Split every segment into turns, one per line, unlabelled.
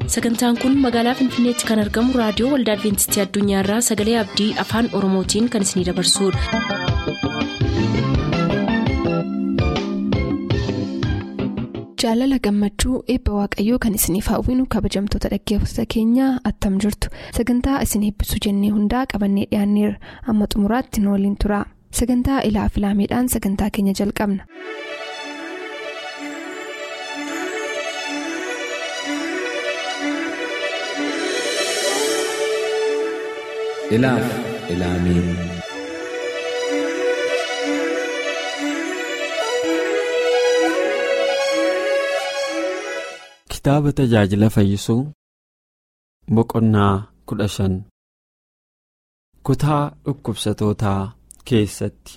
sagantaan kun magaalaa finfinneetti kan argamu raadiyoo waldaa adventistii addunyaarraa sagalee abdii afaan oromootiin kan isinidabarsudha.
jaalala gammachuu eebba waaqayyoo kan isiniif hawwinu kabajamtoota dhaggeeffattoota keenyaa attam jirtu sagantaa isin eebbisuu jennee hundaa qabannee dhiyaanneerra amma xumuraatti nu waliin tura sagantaa ilaa filaameedhaan sagantaa keenya jalqabna.
ilaaf ilaamee kitaaba tajaajila fayyisuu boqonnaa kudha shan kutaa dhukkubsatootaa keessatti.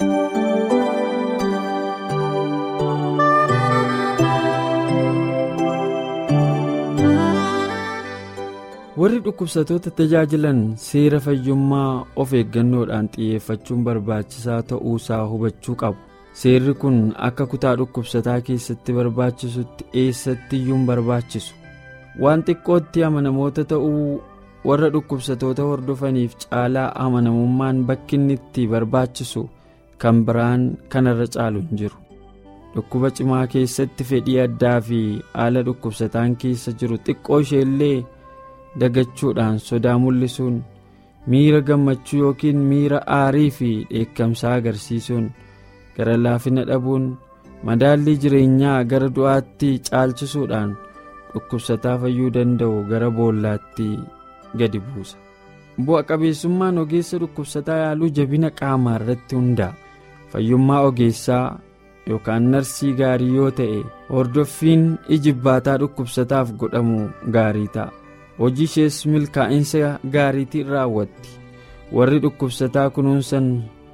warri dhukkubsatoota tajaajilan seera fayyummaa of eeggannoodhaan xiyyeeffachuun barbaachisaa ta'uusaa hubachuu qabu seerri kun akka kutaa dhukkubsataa keessatti barbaachisutti eessatti iyyuu hin barbaachisu waan xiqqootti amanamoota ta'uu warra dhukkubsatoota hordofaniif caalaa amanamummaan bakki inni itti barbaachisu kan biraan kanarra caalu hin jiru dhukkuba cimaa keessatti fedhii addaa fi haala dhukkubsataan keessa jiru xiqqoo isheellee. dagachuudhaan sodaa mul'isuun miira gammachuu yookiin miira aarii fi dheekkamsaa agarsiisuun gara laafina dhabuun madaallii jireenyaa gara du'aatti caalchisuudhaan dhukkubsataa fayyuu danda'u gara boollaatti gadi buusa bu'a qabeessummaan ogeessa dhukkubsataa yaaluu jabina qaamaa irratti hundaa'a fayyummaa ogeessaa yookaan narsii gaarii yoo ta'e hordoffiin ijibbaataa dhukkubsataaf godhamu gaarii ta'a. hojii ishees milkaa'insa gaariitiin raawwatti warri dhukkubsataa kunuunsan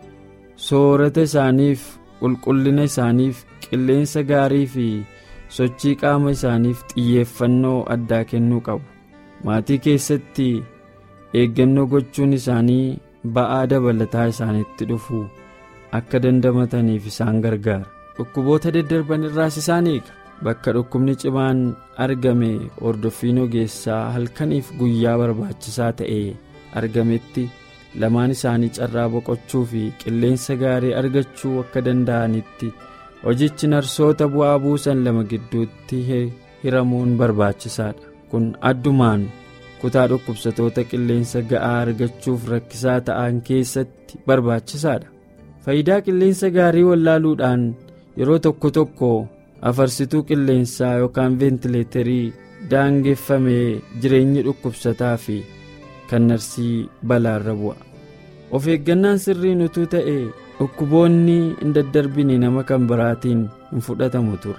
soorata isaaniif qulqullina isaaniif qilleensa gaarii fi sochii qaama isaaniif xiyyeeffannoo addaa kennuu qabu maatii keessatti eeggannoo gochuun isaanii ba'aa dabalataa isaanitti dhufu akka dandamataniif isaan gargaara dhukkuboota daddarban irraas isaan eega. bakka dhukkubni cimaan argame hordoffiin ogeessaa halkaniif guyyaa barbaachisaa ta'e argametti lamaan isaanii carraa boqochuu fi qilleensa gaarii argachuu akka danda'anitti hojichi narsoota bu'aa buusan lama gidduutti hiramuun barbaachisaadha kun addumaan kutaa dhukkubsatoota qilleensa ga'aa argachuuf rakkisaa ta'an keessatti barbaachisaadha faayidaa qilleensa gaarii wallaaluudhaan yeroo tokko tokko. afarsituu qilleensaa yookaan veentileetarii daangeffamee jireenyi dhukkubsataa fi kan narsii balaarra bu'a of eeggannaan sirriin utuu ta'e dhukkuboonni hin daddarbine nama kan biraatiin hin fudhatamu ture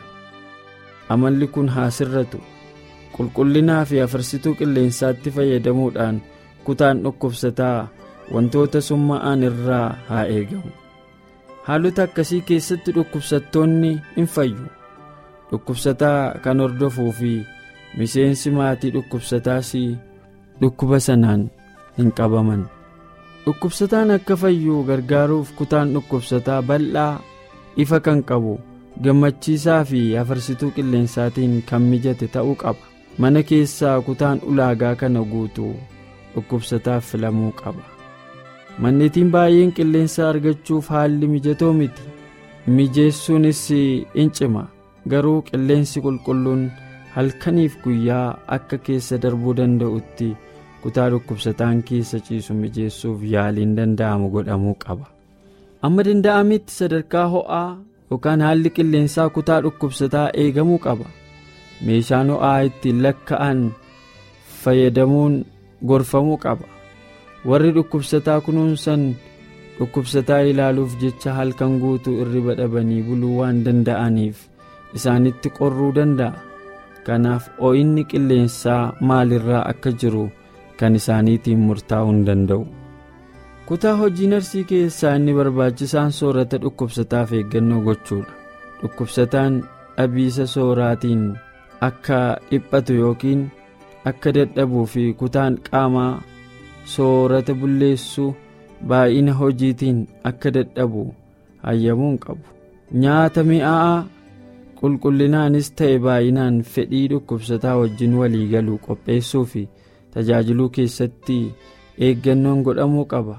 amalli kun haa sirratu qulqullinaa fi afarsituu qilleensaatti fayyadamuudhaan kutaan dhukkubsataa wantoota summa'an irraa haa eegamu haalota akkasii keessatti dhukkubsattoonni hin fayyu. dhukkubsataa kan hordofuu fi miseensi maatii dhukkubsataas dhukkuba sanaan hin qabaman dhukkubsataan akka fayyu gargaaruuf kutaan dhukkubsataa bal'aa ifa kan qabu gammachiisaa fi afarsituu qilleensaatiin kan mijate ta'uu qaba mana keessaa kutaan ulaagaa kana guutu dhukkubsataaf filamuu qaba manneetiin baay'een qilleensa argachuuf haalli mijatoo miti mijeessuunis in cima. garuu qilleensi qulqulluun halkaniif guyyaa akka keessa darbuu danda'utti kutaa dhukkubsataan keessa ciisu mijeessuuf yaaliin danda'amu godhamuu qaba amma danda'ametti sadarkaa ho'aa yookaan haalli qilleensaa kutaa dhukkubsataa eegamuu qaba meeshaan ho'aa ittiin lakka'an fayyadamuun gorfamuu qaba warri dhukkubsataa kunuunsan dhukkubsataa ilaaluuf jecha halkan guutuu irriba dhabanii buluu waan danda'aniif. isaanitti qorruu danda'a kanaaf ho'inni qilleensaa maalirraa akka jiru kan isaaniitiin murtaa'uu hin danda'u kutaa hojii narsii keessaa inni barbaachisaan soorata dhukkubsataaf eeggannoo gochuudha dhukkubsataan dhabiisa sooraatiin akka dhiphatu yookiin akka dadhabuu fi kutaan qaamaa soorata bulleessuu baay'ina hojiitiin akka dadhabu hayyamuu hin qabu nyaata mi'aa'aa qulqullinaanis ta'e baay'inaan fedhii dhukkubsataa wajjin walii galuu qopheessuu fi tajaajiluu keessatti eeggannoon godhamuu qaba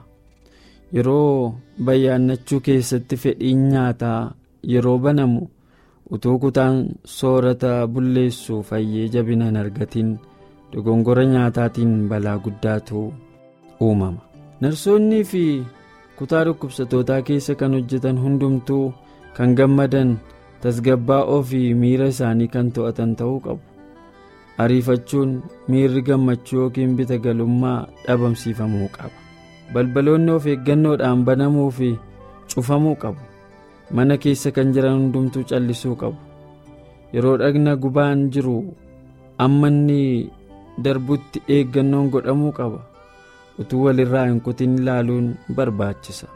yeroo bayyaannachuu keessatti fedhiin nyaataa yeroo banamu utuu kutaan soorata bulleessuu fayyee jabina hin argatiin dogongora nyaataatiin balaa guddaatu uumama narsoonnii fi kutaa dhukkubsatootaa keessa kan hojjetan hundumtuu kan gammadan tasgabbaa'oo fi miira isaanii kan to'atan ta'uu qabu ariifachuun miirri gammachuu yookiin bita galummaa dhabamsiifamuu qaba balbaloonni of eeggannoodhaan banamuu fi cufamuu qabu mana keessa kan jiran hundumtuu callisuu qabu yeroo dhagna gubaan jiru amma inni darbutti eeggannoon godhamuu qaba utuu walirraa hin kutin ilaaluun barbaachisa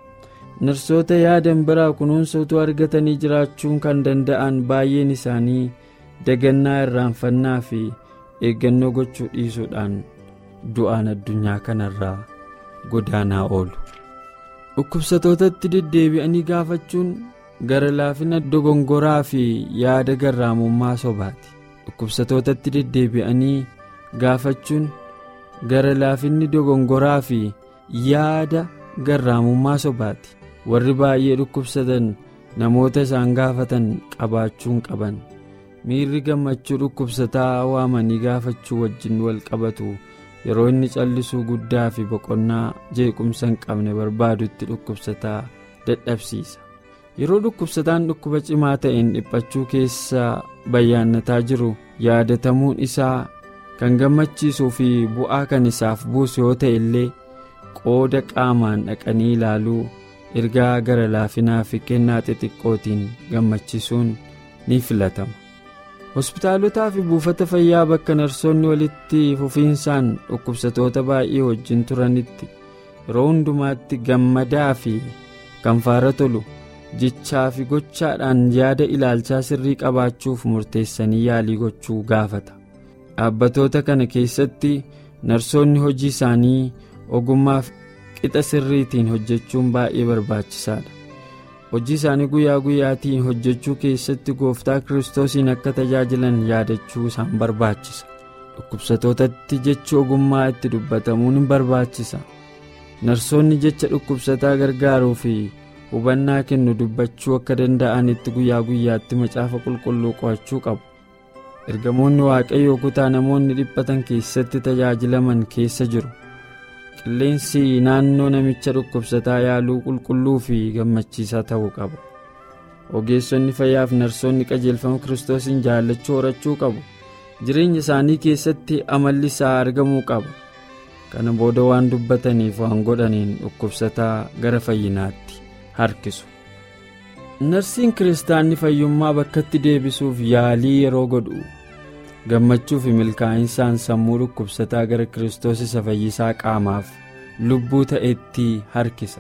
narsoota yaadan biraa kunuunsa utuu argatanii jiraachuun kan danda'an baay'een isaanii dagannaa irraanfannaa fi eeggannoo gochuu dhiisuudhaan du'aan addunyaa kanarraa godaanaa oolu dhukkubsatootatti deddeebi'anii gaafachuun gara laafina dogongoraa fi yaada garraamummaa sobaati dhukkubsatootatti deddeebi'anii gaafachuun gara laafinni dogongoraa fi yaada garraamummaa sobaati warri baay'ee dhukkubsatan namoota isaan gaafatan qabaachuun qaban miirri gammachuu dhukkubsataa waamanii gaafachuu wajjin wal qabatu yeroo inni callisuu guddaa fi boqonnaa jeequmsa hin qabne barbaadutti dhukkubsataa dadhabsiisa yeroo dhukkubsataan dhukkuba cimaa ta'een dhiphachuu keessa bayyaannataa jiru yaadatamuun isaa kan gammachiisuu fi bu'aa kan isaaf buusu yoo ta'e illee qooda qaamaan dhaqanii ilaaluu ergaa gara laafinaa fi kennaa xixiqqootiin gammachiisuun ni filatama hospitaalotaa fi buufata fayyaa bakka narsoonni walitti fufiinsaan dhukkubsatoota baay'ee wajjin turanitti yeroo hundumaatti gammadaa fi kan faara tolu jechaa fi gochaadhaan yaada ilaalchaa sirrii qabaachuuf murteessanii yaalii gochuu gaafata dhaabbatoota kana keessatti narsoonni hojii isaanii ogummaaf qixa sirriitiin hojjechuun baay'ee barbaachisaadha hojii isaanii guyyaa guyyaatiin hojjechuu keessatti gooftaa kiristoosiin akka tajaajilan yaadachuu isaan barbaachisa dhukkubsatootatti jechi ogummaa itti dubbatamuun hin barbaachisa narsoonni jecha dhukkubsataa gargaaruu fi hubannaa kennu dubbachuu akka danda'anitti guyyaa guyyaatti macaafa qulqulluu qo'achuu qabu ergamoonni waaqayyoo kutaa namoonni dhiphatan keessatti tajaajilaman keessa jiru qilleensi naannoo namicha dhukkubsataa yaaluu qulqulluu fi gammachiisaa ta'uu qaba ogeessonni fayyaaf narsoonni qajeelfama kiristoosiin jaallachuu horachuu qabu jireenya isaanii keessatti amalli isaa argamuu qaba kana booda waan dubbataniif waan godhaniin dhukkubsataa gara fayyinaatti harkisu narsiin kiristaanni fayyummaa bakkatti deebisuuf yaalii yeroo godhu gammachuu fi milkaa'insaan sammuu dhukkubsataa gara kiristoos isa fayyisaa qaamaaf lubbuu ta'etti harkisa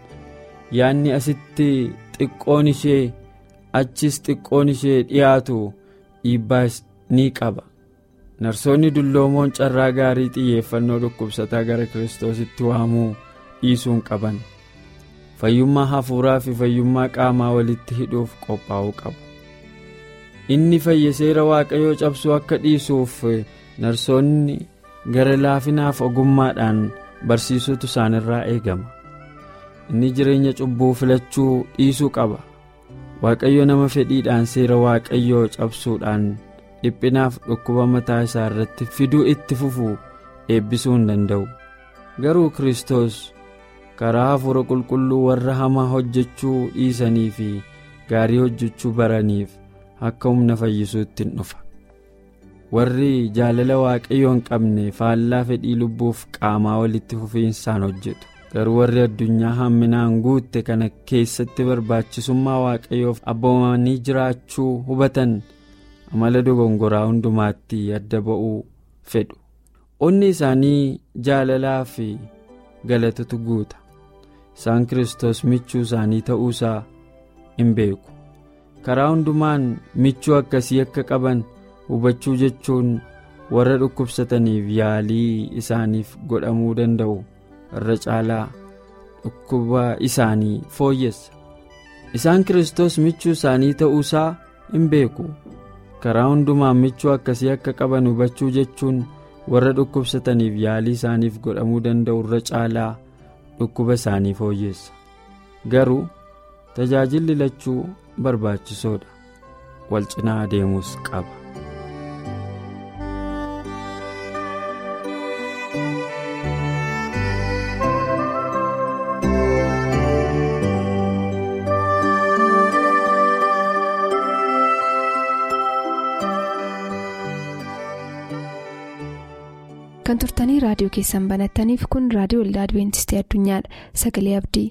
yaadni asitti xiqqoon ishee achis xiqqoon ishee dhiyaatu dhiibbaa ni qaba narsoonni dulloomoon carraa gaarii xiyyeeffannoo dhukkubsataa gara kiristoositti waamuu dhiisuun qaban fayyummaa hafuuraa fi fayyummaa qaamaa walitti hidhuuf qophaa'uu qabu inni fayye seera waaqayyoo cabsuu akka dhiisuuf narsoonni gara laafinaaf ogummaadhaan barsiisuutu isaanirraa eegama inni jireenya cubbuu filachuu dhiisuu qaba waaqayyo nama fedhiidhaan seera waaqayyoo cabsuudhaan dhiphinaaf dhukkuba mataa isaa irratti fiduu itti fufuu eebbisuu hin danda'u garuu kiristoos karaa hafuura qulqulluu warra hamaa hojjechuu dhiisanii fi gaarii hojjechuu baraniif akka humna fayyisuutti hin dhufa warri jaalala waaqayyoo hin qabne faallaa fedhii lubbuuf qaamaa walitti fufiinsaan hojjetu garuu warri addunyaa hamminaan guutte kana keessatti barbaachisummaa waaqayyoof abboomanii jiraachuu hubatan amala dogongoraa hundumaatti adda ba'uu fedhu onni isaanii jaalalaa fi galatatu guuta isaan kiristoos michuu isaanii ta'uusaa hin beeku karaa hundumaan michuu akkasii akka qaban hubachuu jechuun warra dhukkubsataniif yaalii isaaniif godhamuu danda'u irra caalaa dhukkuba isaanii fooyyessa isaan kiristoos michuu isaanii ta'uusaa hin beeku karaa hundumaan michuu akkasii akka qaban hubachuu jechuun warra dhukkubsataniif yaalii isaaniif godhamuu danda'u irra caalaa dhukkuba isaanii fooyyessa garuu tajaajilli lachuu barbaachisoodha wal cinaa adeemuus qaba.
kan turtanii raadiyoo keessan banattaniif kun raadiyoo waldaa adibeentistii addunyaadha sagalee abdii.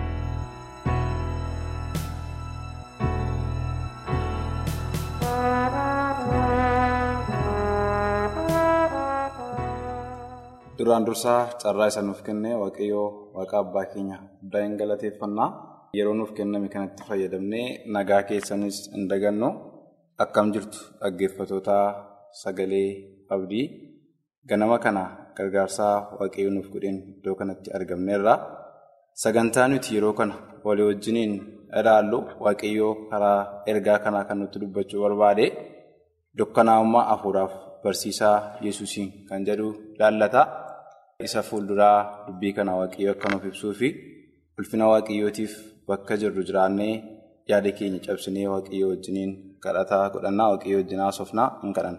duraan dursaa carraa isa nuuf kenne waaqayyoo waaqa abbaa keenya guddaa hin galateeffannaa yeroo nuuf kenname kanatti fayyadamnee nagaa keessanis hin dagannu akkam jirtu dhaggeeffatoota sagalee abdii. ganama kana gargaarsaa waaqayyoo nuuf godheen iddoo kanatti argamneerra sagantaa nuti yeroo kana walii wajjiniin ilaallu waaqayyoo karaa ergaa kanaa kan nutti dubbachuu barbaade dukkanaa'ummaa hafuuraaf barsiisaa yesuusiin kan jedhu laallata isa fuulduraa dubbii kana waaqayyoo akka nuuf ibsuu fi ulfina waaqayyootiif bakka jirru jiraannee yaada keenya cabsinee waaqayyoo wajjiniin kadhataa godhannaa waaqayyoo wajjin haasofnaa hin kadhanna.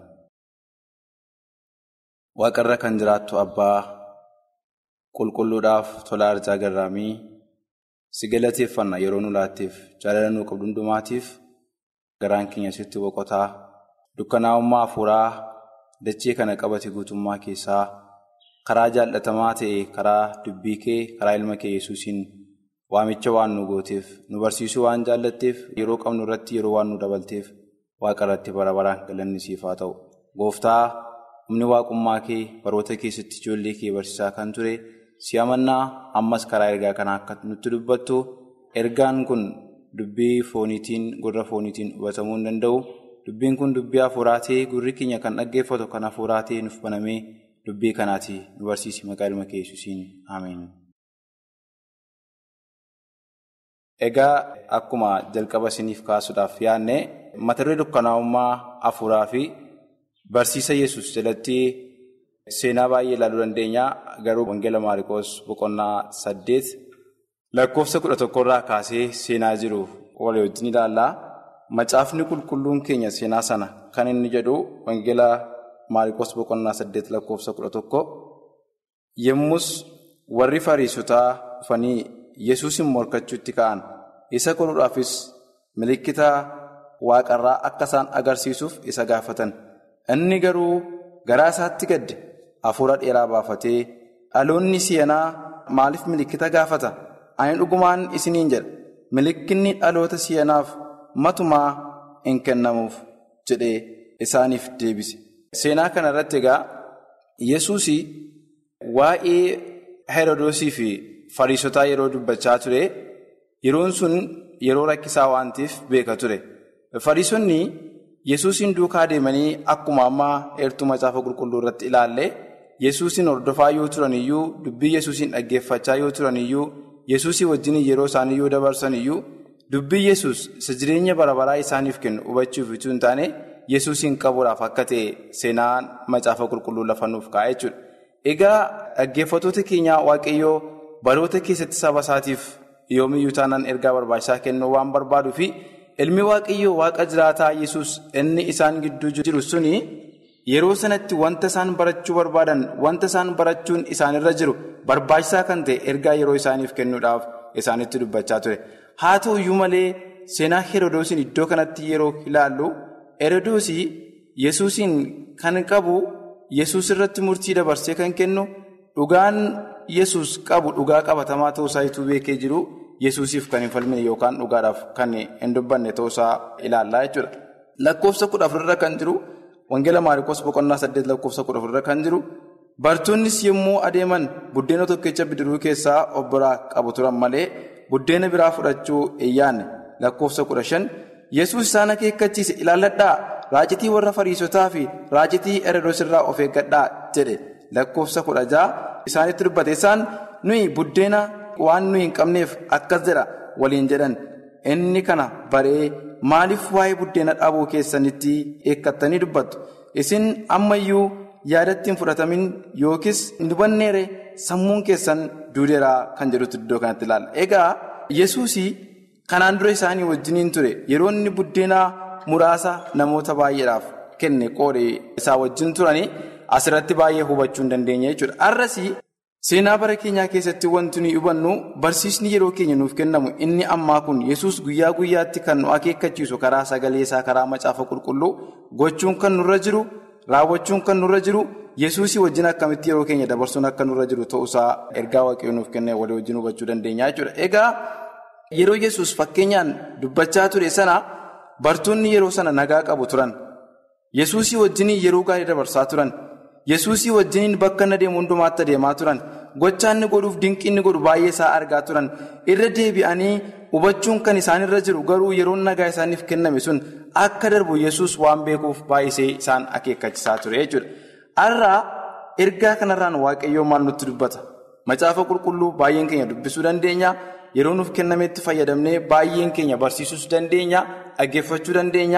waaqarra kan jiraattu abbaa qulqulluudhaaf tola arjaa garraamii si galateeffanna yeroo nu laatteef jaalala nuu qabdu hundumaatiif garaan keenya sitti boqotaa dukkanaa'ummaa hafuuraa dachee kana qabate guutummaa keessaa karaa jaallatamaa ta'e karaa dubbii kee karaa ilma kee yesuusiin waamicha waan nu gooteef nu barsiisuu waan jaallatteef yeroo qabnu irratti yeroo waan nu dabalteef waaqa irratti bara baraan galanni siif haa ta'u gooftaa. humni waaqummaa kee baroota keessatti ijoollee kee barsiisaa kan ture si amannaa ammas karaa ergaa kanaa akka nutti dubbattu ergaan kun dubbii fooniitiin gurra fooniitiin hubatamuu hin danda'u dubbiin kun dubbii hafuuraa ta'ee gurri keenya kan dhaggeeffatu kan hafuuraa ta'ee nuuf banamee dubbii kanaati nu barsiisi maqaa ilma kee yesuusiin ameen. Egaa akkuma jalqaba isiniif kaasuudhaaf yaadne mata duree dukkanaa'ummaa hafuuraa fi. Barsiisa yesus jalatti seenaa baay'ee ilaaluu dandeenya garuu wangeela maariikoos boqonnaa saddeet lakkoofsa kudha tokkorraa kaasee seenaa jiru walii wajjin ilaallaa macaafni qulqulluun keenya seenaa sana kan inni jedhu wangeela maariikoos boqonnaa saddeet lakkoofsa kudha tokko yommus warri fariisotaa dhufanii yesuusin morkachuutti ka'an isa qoruudhaafis milikkita waaqarraa akka isaan agarsiisuuf isa gaafatan. Inni garuu garaa isaatti gadde hafuura dheeraa baafatee dhaloonni si'anaa maaliif milikkita gaafata? Ani dhugumaan isiniin jedha. Milikkinni dhaloota si'anaaf matumaa hin kennamuuf jedhee isaaniif deebise. Seenaa kana irratti egaa Yesuus waa'ee Herodoosii fi Fariisotaa yeroo dubbachaa ture yeroon sun yeroo rakkisaa waan ta'eef beeka ture. Fariisonni. Yesuusin duukaa deemanii akkuma ammaa eertuu macaafa qulqulluu irratti ilaalle Yesuusin hordofaa yoo turan iyyuu dubbii Yesuusin dhaggeeffachaa yoo turan iyyuu Yesuusii wajjin yeroo isaanii yoo dabarsan iyyuu dubbii Yesuus isa jireenya bara baraa isaaniif kennu hubachuuf utuu hin taane Yesuusin qabuudhaaf akka ta'e seenaan macaafa qulqulluu lafa nuuf kaa'e jechuudha. Egaa dhaggeeffatoota keenyaa Waaqayyoo baroota keessatti saba isaatiif yoomiyyuu taanaan ergaa barbaachisaa kennuu waan barbaaduu fi Ilmi waaqayyoo waaqa jiraataa yesus inni isaan gidduu jiru suni yeroo sanatti wanta isaan barachuu barbaadan wanta isaan barachuun isaanirra jiru barbaachisaa kan ta'e ergaa yeroo isaaniif kennuudhaaf isaanitti dubbachaa ture. Haa ta'u iyyuu malee seenaa Herodoosiin iddoo kanatti yeroo ilaallu Herodoosii yesuusiin kan qabu yesus irratti murtii dabarsee kan kennu dhugaan yesus qabu dhugaa qabatamaa ta'uusaa ituu beekee jiru. Yesuusiif kan hin falmine yookaan dhugaadhaaf kan hin dubbanne ta'uusaa ilaallaa jechuudha. Lakkoofsa kudha afurra kan jiru Wangeela Maariikoos boqonnaa saddeet lakkoofsa kudha afurra kan jiru bartoonnis yommuu adeeman buddeena tokkicha bidiruu keessaa of biraa qabu turan malee buddeena biraa fudhachuu hin yaadne lakkoofsa kudha shan Yesuus isaan akeekkachiise ilaalladhaa raacitii warra fariisotaa fi raacitii Herodoos irraa of eeggadhaa jedhe lakkoofsa kudha jaha isaanitti dubbate isaan nuyi buddeena. Waan nuyi hin qabneef akkas jedha waliin jedhan inni kana baree maaliif waa'ee buddeena dhaabuu keessanitti eeggattanii dubbattu isin ammayyuu yaadatti hin fudhatamin yookiis hin hubanneere sammuun keessan duudeeraa kan jedhutu iddoo kanatti ilaalla. Egaa yesuus kanaan dura isaanii wajjiniin ture yeroo inni buddeena muraasa namoota baay'eedhaaf kenne qoodee isaa wajjin turanii asirratti baay'ee hubachuu hin dandeenye jechuudha. Har'as seenaa bara keenyaa keessatti wanti nuyi hubannu barsiisni yeroo keenya nuuf kennamu inni ammaa kun yesus guyyaa guyyaatti kan nu akeekkachiisu karaa sagalee isaa karaa macaafa qulqulluu gochuun kan nurra jiru raawwachuun kan nurra jiru yesuusii wajjin akkamitti yeroo keenya dabarsuun akka nurra jiru ta'uusaa ergaa waaqayyoo nuuf kenne walii wajjin hubachuu dandeenya jechuudha. Egaa yeroo yesus fakkeenyaan dubbachaa ture sana bartoonni yeroo sana nagaa qabu turan yesuusii wajjin yeroo gaarii dabarsaa turan. yesuusii wajjiniin bakka inni deemu hundumaatti adeemaa turan gochaa inni godhuuf dinqii inni godhu baay'ee isaa argaa turan irra deebi'anii hubachuun kan isaanirra jiru garuu yeroo nagaa isaaniif kenname sun akka darbu yesus waan beekuuf baay'isee isaan akeekkachiisaa ture jechuudha. Har'aa ergaa kanarraan waaqayyoo maal nutti dubbata macaafa qulqulluu baay'een keenya dubbisuu dandeenya yeroo nuuf kennametti fayyadamnee baay'een keenya barsiisuu dandeenya dhaggeeffachuu dandeenya.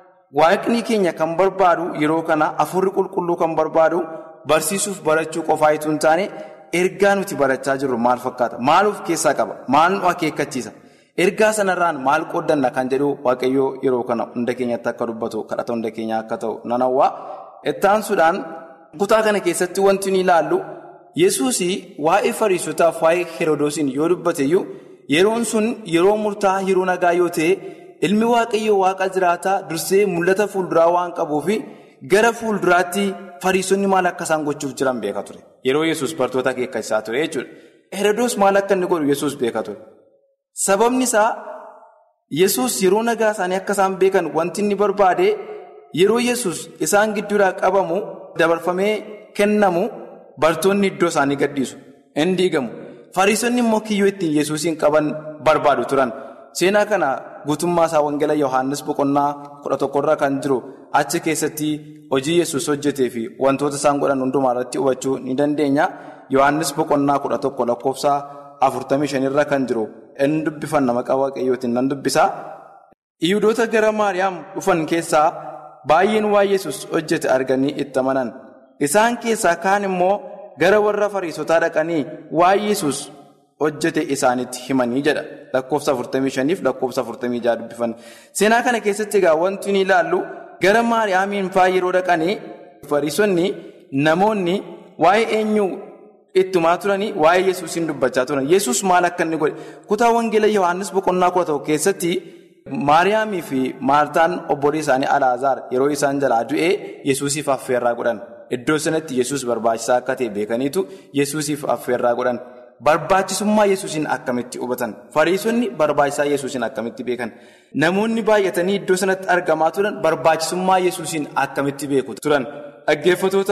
Waaqni keenya kan barbaadu yeroo kana afurri qulqulluu kan barbaadu barsiisuuf barachuu qofaa itoo hin taane ergaa nuti barachaa jirru maal fakkaata? Maal of keessaa qaba? Maal nu akeekkachiisa? Ergaa sanarraan maal qooddanna kan jedhu waaqayyoo yeroo kana hunda keenyatti akka dubbatu kadhata hunda keenyaa akka ta'u nan hawwaa. Ittaansuudhaan kutaa kana keessatti wanti ni ilaallu Yesuus waa'ee fariisotaaf waa'ee Herodoosiin yoo dubbateyyuu yeroon sun yeroo murtaa'aa yeroo nagaa yoo ta'e. Ilmi waaqayyoo waaqa jiraataa dursee mul'ata fuulduraa waan qabuuf gara fuulduraatti fariisonni maal akka isaan gochuuf jiran beeka ture. Yeroo yesus bartoota akeekkachiisaa ture jechuudha. Herodoos maal akka inni godhu yesus beeka ture. Sababni isaa yesus yeroo nagaa isaanii akka isaan beekan wanti inni barbaade yeroo yesus isaan gidduudhaa qabamu dabarfamee kennamu bartoonni iddoo isaanii gadhiisu. Inni diigamu. Fariisonni immoo kiyyoo ittiin yesuusiin qaban barbaadu turan. Seenaa kana guutummaa isaa Wangeela Yohaannis boqonnaa kudha tokkorra kan jiru achi keessatti hojii yesus hojjetee fi wantoota isaan godhan hundumaa irratti hubachuu ni dandeenya. Yohaannis boqonnaa kudha tokko lakkoofsa afurtamii shanirra kan jiru inni dubbifanna maqaa waaqayyootiin nan dubbisa. Yihudoota gara Maariyaam dhufan keessaa baay'een waa'ee yesus hojjete arganii itti amanan. Isaan keessaa kaan immoo gara warra fariisotaa dhaqanii waa'ee yesus hojjete isaanitti himanii jedha. Lakkoofsa 45 fi lakkoofsa 46 dubbifan. Seenaa kana keessatti egaa wanti ni ilaallu gara Maariyaamiin fa'aa yeroo dhaqanii fariisonni namoonni waa'ee eenyu ittumaa turanii waa'ee Yesuusiin dubbachaa turan. Yesuus maal akka inni godhe kutaa Wangeela Yohaannis boqonnaa kudha tokko keessatti Maariyaamii fi Maartaan obbolii isaanii Alaazaar yeroo isaan jalaa du'ee Yesuusiif affeerraa godhan. Iddoo sanatti Yesuus barbaachisaa akka ta'e beekaniitu Yesuusiif affeerraa godhan. Barbaachisummaa Yesuusiin akkamitti hubatan? Fariisonni barbaachisaa Yesuusiin akkamitti beekan? Namoonni baay'atanii iddoo sanatti argamaa turan barbaachisummaa Yesuusiin akkamitti beeku turan? Dhaggeeffatoota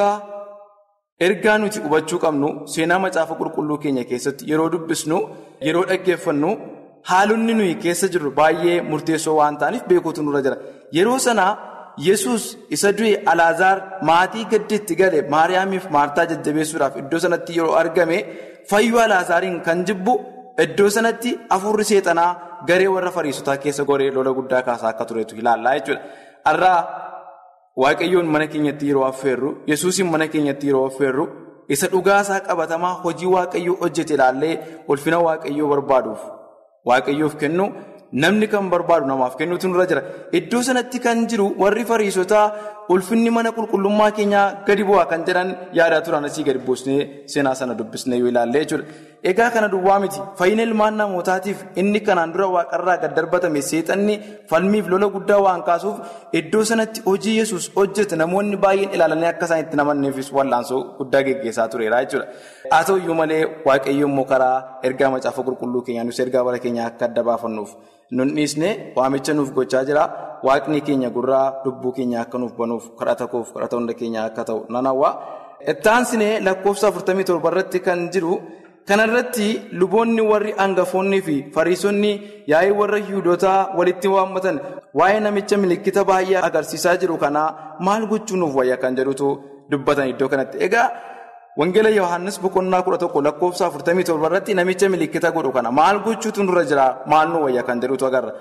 ergaa nuti hubachuu qabnu seenaa macaafa qulqulluu keenya keessatti yeroo dubbisnu yeroo dhaggeeffannu haalonni nuyi keessa jirru baay'ee murteessoo waan ta'aniif beekuutu nurra jira. Yeroo sanaa Yesuus isa du'e Alaazaar maatii gaddiitti gale Maariyaamiif Maartaa jajjabeessuudhaaf iddoo sanatti yeroo argame. Fayyuu Alaazaariin kan jibbu iddoo sanatti afurri seexanaa garee warra fariisotaa keessa goree lola guddaa kaasaa akka turetu ilaallaa jechuudha. Har'aa waaqayyoon mana keenyatti yeroo affeerru yesuusiin mana keenyatti yeroo affeerru isa dhugaasaa qabatamaa hojii waaqayyoo hojjete ilaallee ulfina waaqayyoo barbaaduuf waaqayyoof kennu namni kan barbaadu namaaf kennuutu nurra jira. Iddoo sanatti kan jiru warri fariisotaa ulfinni mana qulqullummaa keenyaa gadi bu'aa kan jedhan yaadaa turan asii gadi buusnee seenaa sana dubbisnee yoo ilaalle jechuudha. Egaa kana duwwaa miti fayyina ilmaan namootaatiif inni kanaan dura waaqarraa gad darbatame seexanni falmiif lola guddaa waan kaasuuf iddoo sanatti hojii yesus hojjete namoonni baay'een ilaalanii akka isaan itti namanneefis wallaansoo guddaa geggeessaa tureera jechuudha. Haa ta'uyyuu malee waaqayyoon immoo karaa ergaa macaafa qulqulluu keenyaa nus ergaa bara keenyaa akka adda baafannuuf nun dhiisne waamicha nuuf gochaa jira. Waaqni keenya gurraa lubbuu keenya akka nuuf banuuf kadhata koof kadhata hunda keenya akka ta'u nan hawwa. Ittaansinee lakkoofsa 47 irratti kan jiru kanarratti luboonni warri hangafoonnii fi fariisonni yaa'ii warra yihudotaa walitti waammatan waa'ee namicha milikkita baay'ee agarsiisaa jiru kanaa maal gochuu nuuf wayya kan jedhutu dubbatan iddoo kanatti. Egaa Wangeela Yohaannis boqonnaa kudha tokko lakkoofsa 47 irratti namicha milikkita godhu kana maal gochuutu nurra jira maal nu wayya kan jedhutu agarra.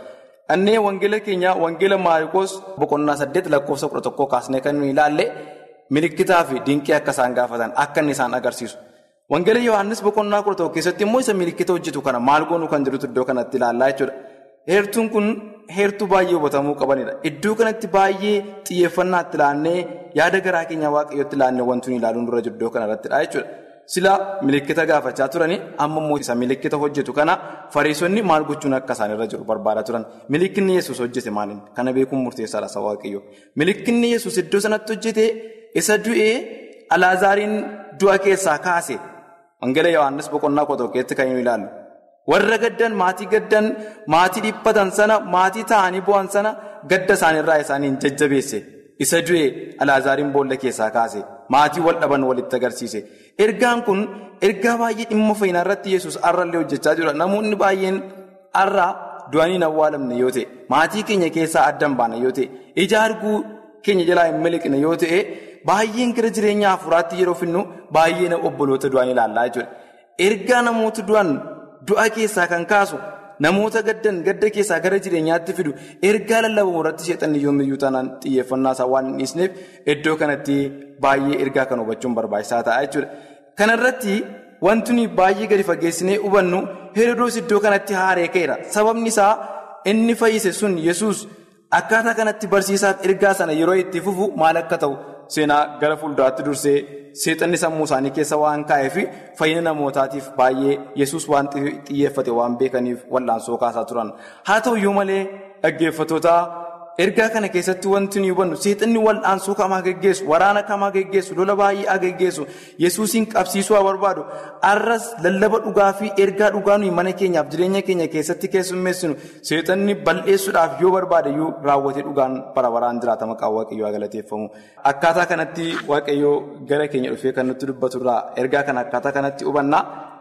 Annee wangeela keenya wangeela maariikoos boqonnaa saddeet lakkoofsa kudha tokkoo kaasnee kan nuyi ilaalle milikitaa fi dinqii akka isaan gaafatan akka inni isaan agarsiisu. Wangeela Yohaannis boqonnaa kudha tokko keessatti immoo isa milikita hojjetu kana maal goonuu kan jirutu iddoo kanatti ilaallaa jechuudha. Heertuun kun heertuu baay'ee hubatamuu qabanidha. Iddoo kanatti baay'ee xiyyeeffannaatti ilaannee yaada garaa keenya waaqayyootti ilaannee wanti nuyi ilaaluun dura jiru iddoo kanarrattidha jechuudha. Sila milikita gaafachaa turanii amma immoo isa milikita hojjetu kana fariisonni maal gochuun akka isaanirra jiru barbaadaa turan. Milikinni yesus hojjete maaliin? Kana beekuun murteessaadha isa waaqayyoo. Milikinni yesus iddoo sanatti hojjete isa du'ee alaazaariin du'a keessaa kaase. Wangeela Yohaannis boqonnaa kudha tokkotti kan inni ilaallu. Warra gaddan maatii gaddan maatii dhiphatan sana maatii ta'anii bu'an sana gadda isaaniirraa isaaniin jajjabeesse. Isa du'ee alaazaariin boolla keessaa kaase. Maatii wal dhaban walitti agarsiise. Ergaan kun ergaa baay'ee dhimma fayyinaa irratti yesus har'allee hojjechaa jira. Namoonni baay'een har'a du'anii hin awwaalamne yoo ta'e, maatii keenya keessaa addan baana yoo ta'e, ija arguu keenya jalaa hin miliqne yoo ta'e, baay'een gara jireenya hafuuraatti yeroo finnu baay'ee obboloota du'an ilaallaa jechuudha. Ergaa namoota du'an du'a keessaa kan kaasu namoota gaddan gadda keessaa gara jireenyaatti fidu ergaa lallabamu irratti sheexanni yoomiyyuu taanaan xiyyeeffannaa isaa waan hin dhiisneef iddoo kanatti baay'ee ergaa kan hubachuun barbaachisaa ta'a jechuudha. Kana irratti wanti nuyi baay'ee gadi fageessinee hubannu Herodoos iddoo kanatti haaree ka'eera. Sababni isaa inni fayyise sun Yesuus akkaataa kanatti barsiisaaf ergaa sana yeroo itti fufu maal akka ta'u seenaa gara fuulduraatti dursee seexanni sammuu isaanii keessa waan kaa'eef fayyina namootaatiif baay'ee yesus waan xiyyeeffate waan beekaniif wal'aansoo kaasaa turan haa ta'uyyuu malee dhaggeeffatoota ergaa kana keessatti wanti nuyi hubannu seexanni wal'aansoo kamaa geggeessu waraana kamaa geggeessu lola baay'ee haa geggeessu yesuusiin qabsiisuu haa barbaadu arras lallaba dhugaa fi ergaa dhugaa nuyi mana keenyaaf jireenya keenya keessatti keessummeessinu seexanni bal'eessuudhaaf yoo barbaade iyyuu raawwatee dhugaan bara baraan jiraata maqaan waaqayyoo galateeffamu akkaataa kanatti waaqayyoo gara keenya dhufee kan nutti dubbatu irraa ergaa kana akkaataa kanatti hubanna.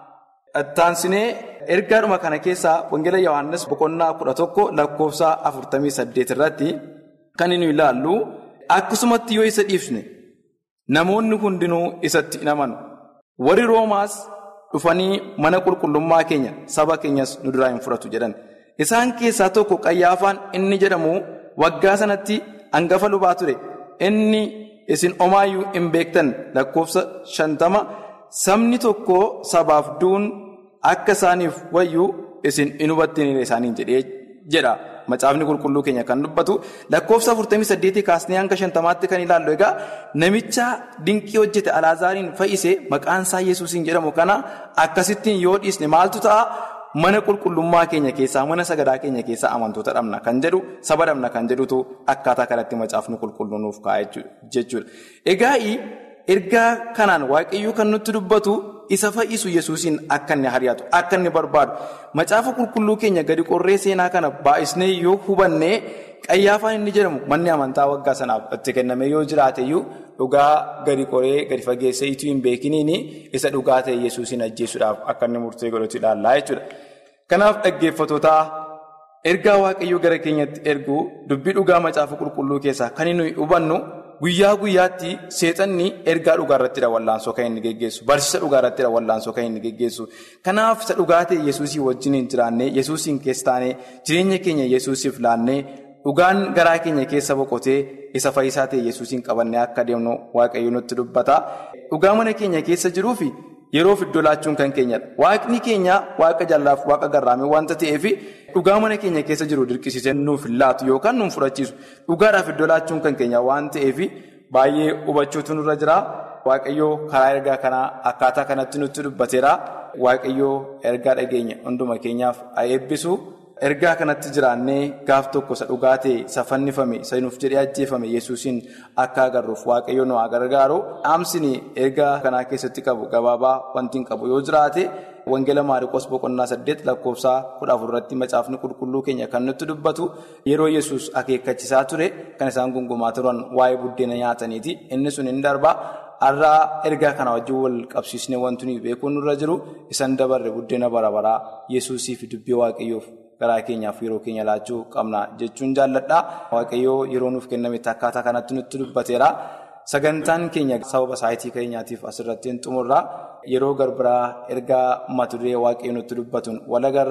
Ittaansinee ergaadhuma kana keessaa Wangeela Yohaannis boqonnaa kudha tokko lakkoofsa afurtamii saddeet irratti kan inni ilaallu akkasumatti yoo isa dhiifne namoonni hundinuu isatti hin amanu. Warri Roomaas dhufanii mana qulqullummaa keenya saba keenyas nu duraa hin fudhatu jedhan. Isaan keessaa tokko qayyaafaan inni jedhamu waggaa sanatti hangafa lubaa ture. Inni isin omaayyuu hin beektan lakkoofsa shantama sabni tokko sabaaf duun. Akka isaaniif wayyuu isin hin hubattiin isaaniin jedhee jedha. Macaafni qulqulluu keenya kan dubbatu lakkoofsa 48 kaasnee hanga 50 kan ilaallu egaa namicha dinqii hojjete alaazaariin fayyise maqaan isaa yesuusiin jedhamu kana akkasittiin yoo dhiisne maaltu ta'a mana qulqullummaa keenya keessaa mana sagadaa keenya keessaa amantoota dhabna kan jedhu saba dhabna kan jedhutu akkaataa kanatti macaafni qulqulluu nuuf kaa'e jechuudha. Egaa ergaa kanaan waaqayyuu kan nutti dubbatu. isa fayyisu yesuusiin akka inni hari'atu akka inni barbaadu macaafa qulqulluu keenya gadi qorree seenaa kana baay'isnee yoo hubanne qayyaafaan inni jedhamu manni amantaa waggaa sanaaf itti kenname yoo jiraateyyuu dhugaa gadi qoree gadi fageessee itti hin beekiniin isa dhugaa ta'e yesuusiin ajjeesuudhaaf akka inni murtee godhatu ilaallaa jechuudha. Kanaaf dhaggeeffatootaa ergaa waaqayyoo gara keenyatti ergu dubbii dhugaa macaafa qulqulluu keessaa kan inni hubannu. Guyyaa guyyaatti seexanni ergaa dhugaa irrattidha wallaansoo kan inni geggeessu. Barsiisa dhugaa irrattidha wallaansoo kan inni geggeessu. Kanaaf isa dhugaa ta'e Yesuusii wajjin hin jiraannee Yesuusiin keessa taanee jireenya keenya Yesuusiif laannee dhugaan garaa keenya keessa boqotee isa fayyisaa ta'e Yesuusiin qabannee akka deemnu waaqayyo nutti dubbata. Dhugaa mana keenya keessa jiruufi yeroof iddoo laachuun kan keenyadha. Waaqni keenya waaqa jallaaf waaqa garraamee waanta ta'eef dhugaa mana keenya keessa jiru dirqisiisee nuuf laatu yookaan nuuf fudhachiisu. Dhugaadhaaf iddoo laachuun kan keenya waan ta'eef baay'ee hubachuutu nurra jira. Waaqayyoo karaa ergaa kanaa akkaataa kanatti nutti dubbateera. Waaqayyoo ergaa dhageenya hunduma keenyaaf haa eebbisu. Ergaa kanatti jiraannee gaaf tokko isa dhugaa ta'e isa fannifame isa nuuf jedhee ajjeefame yesuusiin akka agarruuf waaqayyo nu haa gargaaru. Dhaamsini ergaa kanaa keessatti qabu gabaabaa wanti hin qabu yoo jiraate wangeela maariikoos boqonnaa saddeet lakkoofsaa kudha afur irratti macaafni qulqulluu keenya kan nutti dubbatu yeroo yesus akeekkachiisaa ture kan isaan gungumaa turan waa'ee buddeena nyaataniiti inni sun hin darba. Har'aa ergaa kana wajjin wal qabsiisnee wanti nuyi beekuun nurra jiru isan dabarre buddeena bara baraa yesuusii fi dubbii waaqayyoof. Garaa keenyaaf yeroo keenya laachuu qabna jechuun jaalladha. Waaqayyoo yeroo nuuf kennametti akkaataa kanatti nutti dubbateera. Sagantaan keenya sababa saayitii keenyaatiif asirratti hin xumurra. Yeroo garbiraa ergaa mata duree waaqayyoo nutti dubbatuun wal agarraa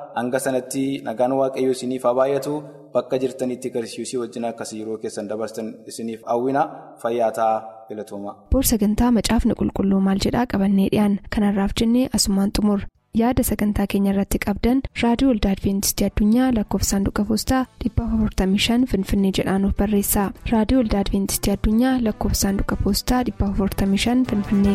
hanga sanatti nagaan waaqayyoo isiniif haa baay'atu bakka jirtanitti garsiisuu wajjin akkasii yeroo keessan dabarsan isiniif hawwina fayyaa ta'aa filatooma.
boor sagantaa macaafni qulqulluu maal jedhaa qabannee dhiyaan kanarraaf jennee asumaan xumur yaada sagantaa keenya irratti qabdan raadiyoo waldaa adventistii addunyaa lakkoofsa saanduqa poostaa 455 finfinnee jedhaanuf barreessa raadiyoo waldaa adventistii addunyaa lakkoofsa saanduqa poostaa 455 finfinnee.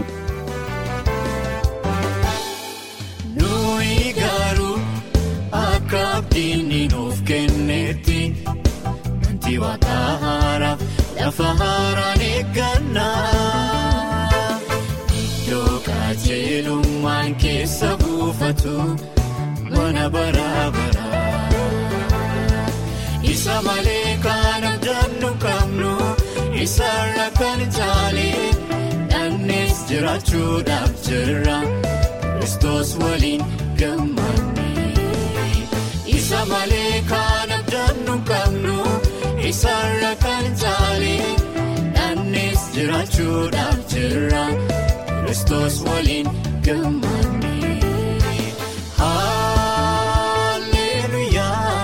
nuyi garuu akka abdiin nuuf kennetti wanti waaqa haaraaf lafa haaraan eeggannaa iddoo qajeelummaan keessa buufatu mana bara bara isa malee kan abdannu qabnu isaarra kan caalee dhannees jiraachuudhaaf jirra. Kiristoos waliin gammannee isa malee kan abdannu qabnu isaarra kan caalee dhannees jiraachuudhaaf jirra Kiristoos waliin gammannee. Haalleluyaa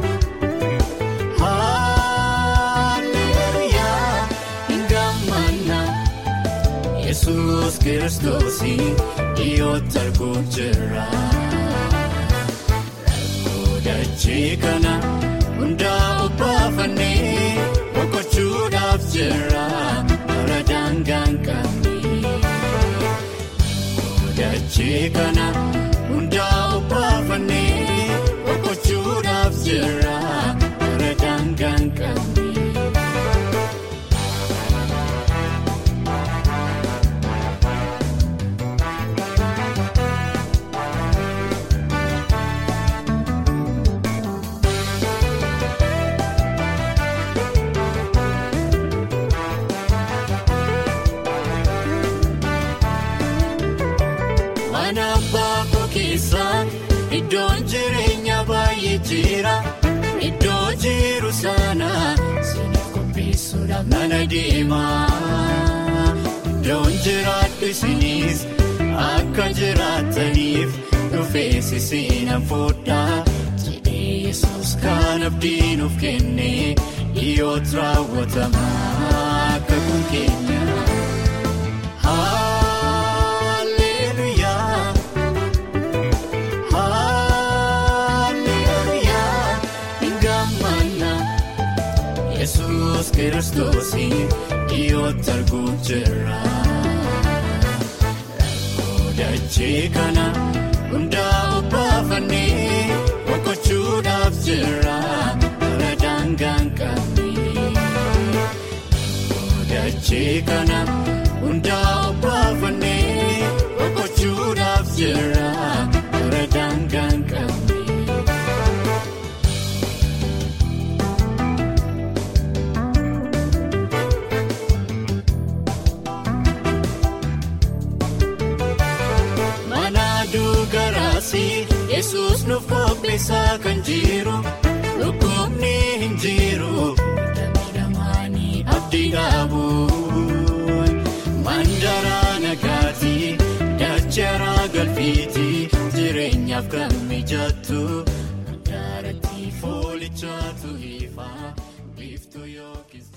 Haalleluyaa gammanna Yesuus Kiristoosii. Dhiyootti arguun jira rakkoo dachee kana hundaa obbaafannee boqochuudhaaf jira bara daangaan qabnee rakkoo dachee kana hundaa obbaafannee boqochuudhaaf jira bara daangaan qabnee. Iddoon jireenya baay'ee jira iddoo jiru sana siiniif qopheessuudhaaf nana deema iddoon jiraadhu isinis akka jiraataniif dhufees isinan fuudhaa jedhee yesus kan abdiin of kenne dhiyootti raawwatama akka kun keenya. Yesuus kiristoosii dhiyootti arguun jira rakkoo dachee kana hundaa obbaafannee boqochuudhaaf jira bara daangaan qabnee rakkoo dachee kana hundaa obbaafannee boqochuudhaaf jira bara daangaan qabnee. Yesuus nuuf qopheessaa kan jiru dhukkubni hin jiru miidhamaanii abdii qabu mandaraa nagaatii dacharaa galfiitii jireenyaaf kan mijattu gaaratti foolichaatu ifaa biiftuu yookiin.